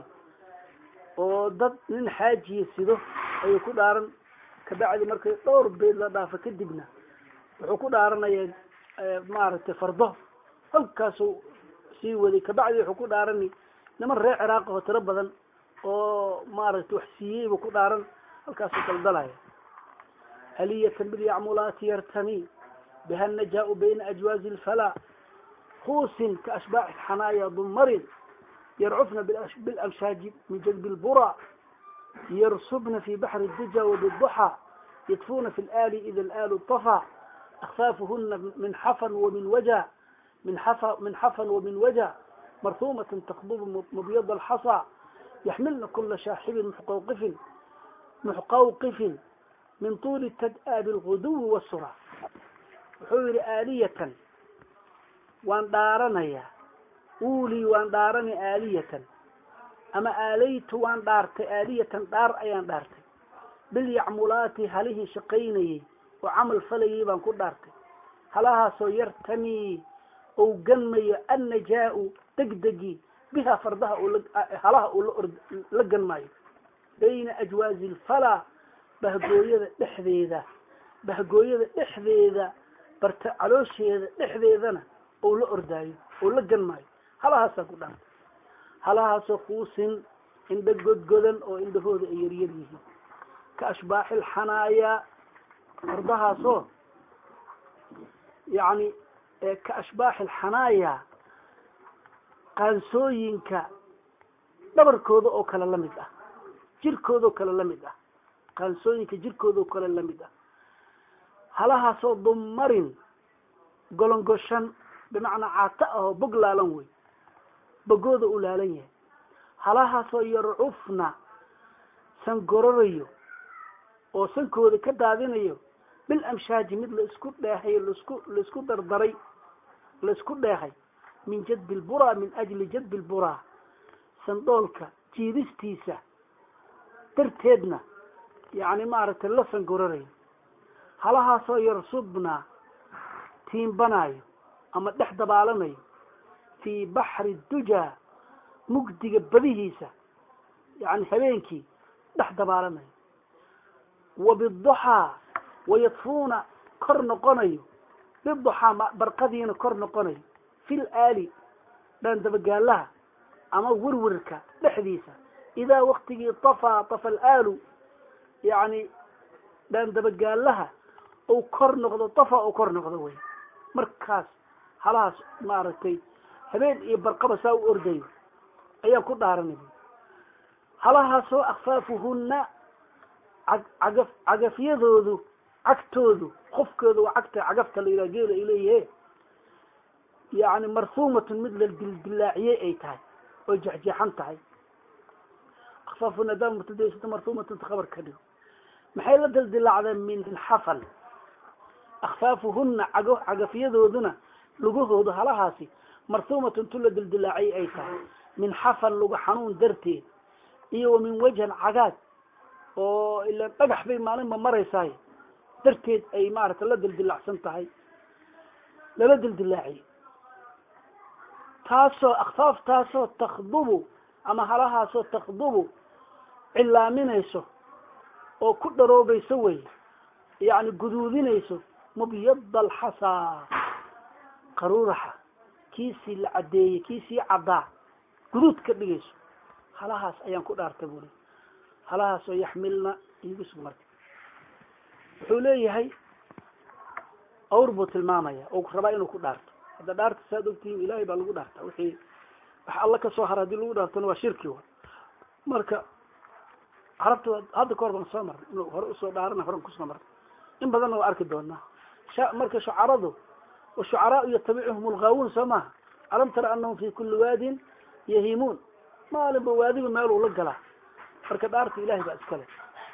oo dad nin xaajiya sido ayuu ku dhaaran kabacdi markay dhowr beed la dhaafo kadibna wuxuu ku dhaaranayaa maaragtay fardo halkaasuu sii waday kabacdi wuxuu ku dhaarani niman reer ciraaq oo tiro badan oo maaragtay wax siiyey buu ku dhaaran halkaasuu daldalaya aliyatan bilyacmulaati yartami biha najaau bayna ajwaazi lfalaa kuusin kaashbaaxi xanaaya dumarin yarcufna bilamshaaji min jadbi lbura yarsubna fi baxri duja wabiduxa yadfuna fi laali ida alaalu طafaa akfaafuhuna min xafan wamin waja min xafa min xafan wamin waja marhuumatan takdubu mubyada alxasa yaxmilna kula shaaxibin muxqawqifin muxqawqifin min tuuli tad-a bilguduwi wasura wuxuu yihi aaliyatan waan dhaaranayaa uulii waan dhaarani aaliyatan ama aalaytu waan dhaartay aaliyatan dhaar ayaan dhaartay bilyacmulaati halihii shaqaynayey oo camal falayay baan ku dhaartay halahaasoo yartami ou ganmayo annajaa-u degdegi biha fardaha halaha uu la ganmaayo bayna ajwaazi lfalaa bahgooyada dhexdeeda bahgooyada dhexdeeda barta caloosheeda dhexdeedana ou la ordaayo ou la ganmaayo halahaasaan ku dhaartay halahaasoo kuusin indha godgodan oo indhahooda ay yaryar yihiin ka ashbaaxi lxanaaya fardahaasoo yani ka ashbaaxi alxanaaya qaansooyinka dhabarkooda oo kale lamid ah jirkooda oo kale lamid ah qaansooyinka jirkooda oo kale lamid ah halahaasoo dumarin golongoshan bimacnaa caata ah oo bog laalan wey bogooda u laalan yahay halahaasoo yarcufna sangororayo oo sankooda ka daadinayo bil amshaaji mid laisku dheehay laisku laisku dardaray laisku dheehay min jadbi lburaa min ajli jadbi lburaa sandoolka jiidistiisa darteedna yani maaragtay la sangororayo halahaasoo yarsubna tiimbanayo ama dhex dabaalanayo fii baxri dujaa mugdiga badihiisa yani habeenkii dhex dabaalanayo wa biduxaa wayadfuuna kor noqonayo biduxaa barqadiina kor noqonayo fil aali dhaandabagaalaha ama werwerka dhexdiisa idaa waktigii tafaa tafa alaalu yani dhaandabagaalaha ou kor noqdo tafa ou kor noqdo wey markaas halahaas maaragtay habeen iyo barqaba saa u ordayo ayaan ku dhaaranay halahaasoo akfaafuhuna cagaf cagafyadoodu cagtoodu qofkooda waa cagta cagafta la yidhaha geela ay leeyahe yani marhuumatun mid la dildilaaciyey ay tahay oo jexjeexan tahay akfaafuna hadaa mubtadaysato marhuumatun ta khabar ka dhigo maxay la dildilaacdeen min xafal akfaafuhuna cago cagafyadooduna lugahoodu halahaasi marhuumatun tu la dildilaaciyey ay tahay min xafal luga xanuun darteed iyo wa min wajhan cagaad oo ila dhagax bay maalinba maraysaay darteed ay maaragtay la dildilaacsan tahay lala dildilaaciyo taasoo akfaaf taasoo takdubu ama halahaasoo takdubu cilaaminayso oo ku dharoobayso wey yacni guduudinayso mubyada alxasaa qaruuraxa kiisii la caddeeyey kiisii caddaa guduud ka dhigayso halahaas ayaan ku dhaartay buli halahaas oo yaxmilna iigu sug marka wuxuu leeyahay awr buu tilmaamaya oo rabaa inuu ku dhaarto hadda dhaarta saad ogtihiin ilaahay baa lagu dhaartaa wixii wax alla ka soo hara hadii lagu dhaartona waa shirki wa marka carabta hadda kahor baan soo marnay inuu hore usoo dhaarana horan kusoo marnay in badanna waa arki doonaa sha marka shucaradu washucaraau yatabicuhum algaawuun soo maha alam tara anahum fi kuli waadin yahimuun maalinba waadiba meeluu la galaa marka dhaarta ilahay baa iskale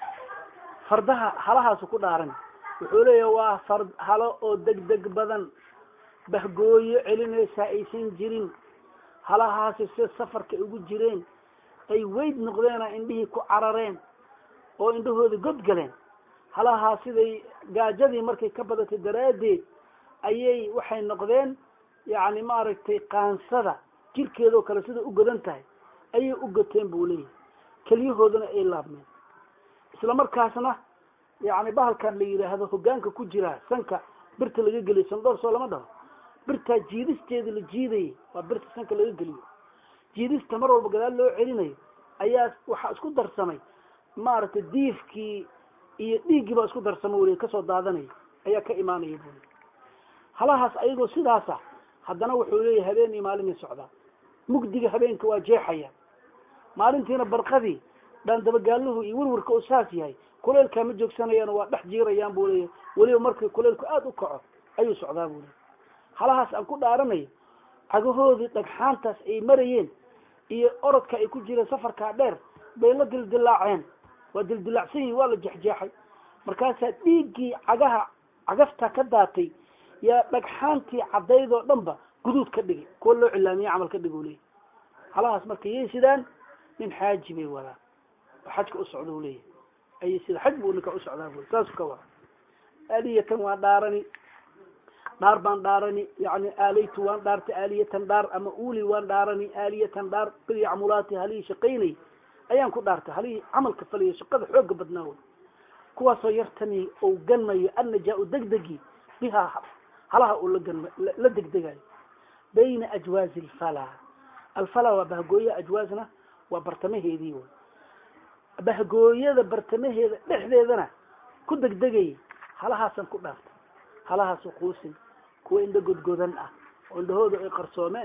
fardaha halahaasu ku dhaaran wuxuu leeyahay waa fard halo oo degdeg badan bahgooyo celinaysaa aysan jirin halahaasi sida safarka ugu jireen ay weyd noqdeena indhihii ku carareen oo indhahooda god galeen halahaa siday gaajadii markay ka badatay daraaddeed ayay waxay noqdeen yacni maaragtay qaansada jirkeedoo kale sida u godan tahay ayay u goteen buu leeyahay keliyahoodana ay laabmeen isla markaasna yacni bahalkan la yidhaahdo hoggaanka ku jira sanka birta laga geliyo sandoor soo lama dhaho birtaa jiidisteeda la jiidayay waa birta sanka laga geliyo jiidista mar walba gadaal loo celinayo ayaa waxaa isku darsamay maaragtay diifkii iyo dhiiggii baa isku darsamay weli kasoo daadanaya ayaa ka imaanaya buli halahaas ayagoo sidaasa haddana wuxuu leeyahay habeen iyo maalinay socdaa mugdiga habeenka waa jeexaya maalintiina barqadii dhaandabagaaluhu iyo werwarka oo saas yahay kuleylkaa ma joogsanayaan waa dhex jiirayaan buu leeyahay weliba markii kuleylku aada u kaco ayuu socdaa buu leeyahy halahaas aan ku dhaaranayo cagahoodii dhagxaantaas ay marayeen iyo orodka ay ku jireen safarkaa dheer bay la dildilaaceen waa dildilaacsan yihin waa la jexjeexay markaasaa dhiiggii cagaha cagafta ka daatay yaa dhagxaantii caddayd oo dhan ba guduud ka dhigay kuwa loo cilaamiye camal ka dhig u leeyahy halahaas marka yay sidaan nin xaaji bay wadaan oo xajka u socda u leeyahay ayay sida xaj buu ninka u socdaa bu saasu ka wada aaliyatan waa dhaarani dhaar baan dhaarani yani aalaytu waan dhaartay aaliyatan dhaar ama uli waan dhaarani aaliyatan dhaar bilyacmulaati halihii shaqaynay ayaan ku dhaartay halihii camalka falayo shaqada xooga badnaa wey kuwaasoo yartani ou ganmayo annajaa-u degdegi bihaa halaha uu laganma la degdegayo bayna ajwaazi alfala alfala waa bahgooya ajwaazna waa bartamaheedii wey bahgooyada bartamaheeda dhexdeedana ku degdegayay halahaasaan ku dhaartay halahaasu quusin kuwa indho godgodan ah oo indhahooda ay qarsoomeen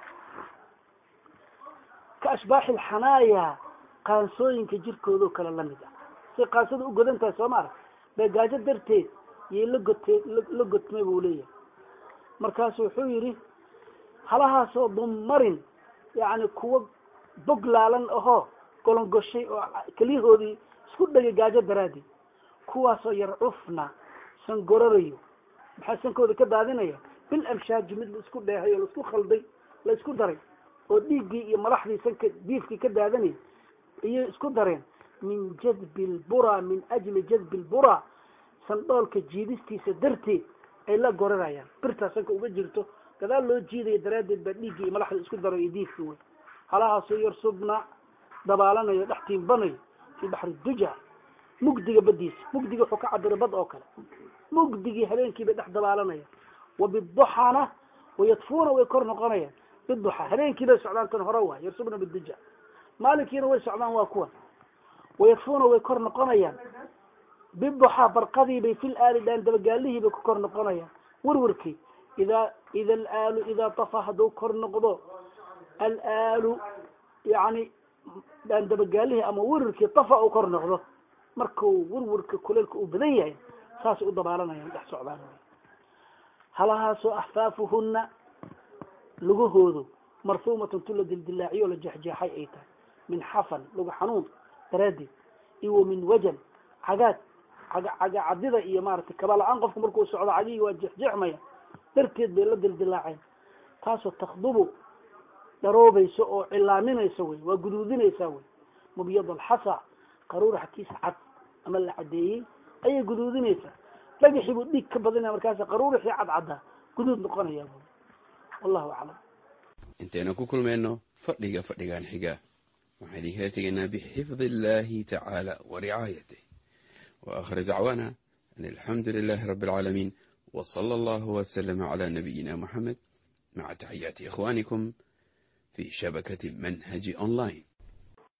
ka ashbaaxi alxanaaya qaansooyinka jirkoodao kale lamid ah say qaansada u godan tahay soo ma arag bee gaajo darteed yay la gotee la gotmay buu leeyahay markaasu wuxuu yidhi halahaasoo dummarin yacni kuwa bog laalan ahoo golongoshay oo keliyahoodii isku dhegay gaajo daraaddeed kuwaasoo yarcufna sangorarayo maxaa sankooda ka daadinaya bil amshaaji mid la isku dheehay oo laisku khalday la isku daray oo dhiiggii iyo madaxdii sanka diifkii ka daadanayay iyay isku dareen min jadbi lbura min ajli jadbi lbura sandhoolka jiidistiisa darteed ay la gorarayaan birtaa sanka uga jirto gadaal loo jiidaya daraaddeed baa dhiiggii iyo madaxda isku daray iyo diifkii wey halahaasoo yarsubna dabaalanayo dhex tiimbanayo fii baxri duja mugdiga badiisa mugdiga wuxuu ka cabiray bad oo kale mugdigii habeenkii bay dhex dabaalanaya wa biduxana wayadfuuna way kor noqonayaan biduxa habeenkii bay socdaan tan hore waay yarsubna biduja maalinkiina way socdaan waa kuwan wayadfuuna way kor noqonayaan biduxa barqadii bay fil aali dhaan dabagaalihii bay ku kor noqonayaan werwarkii idaa ida alaalu idaa tafa hadduu kor noqdo alaalu yani dhaan dabagaalihii ama werwarkii tafa uu kor noqdo markuu werwarka kuleelka uu badan yahay saasay u dabaalanayaan dhex socdaan halahaasoo axfaafuhuna lugahoodu marhuumatun tu la dildilaaciyo o la jeexjeexay ay tahay min xafan luga xanuun daraaddeed iyo wa min wajan cagaad caga cadida iyo maaragtay kabala-aan qofku markuu socdo cagihii waa jeexjeexmaya darteed bay la dildilaaceen taasoo takhdubu dharoobayso oo cilaaminaysa wey waa guduudinaysaa wey mubyad alxasa qaruuraxa kiisa cad ama la cadeeyey ayay guduudinaysaa dhagaxii buu dhiig ka badinaya markaas qaruuraxii cadcaddaa guduud noqonayaa bu wallahu aclam intaynu ku kulmayno fadhiga fadhigan xiga waxaan idinkala tegaynaa bixifdi illahi tacaala wa ricaayatih wa aakhir dacwaana an alxamdu lilahi rabi alcaalamiin w sala allahu waslama cala nabiyina muxamed maca taxiyaati ikhwanikum fi shabakati manhaji online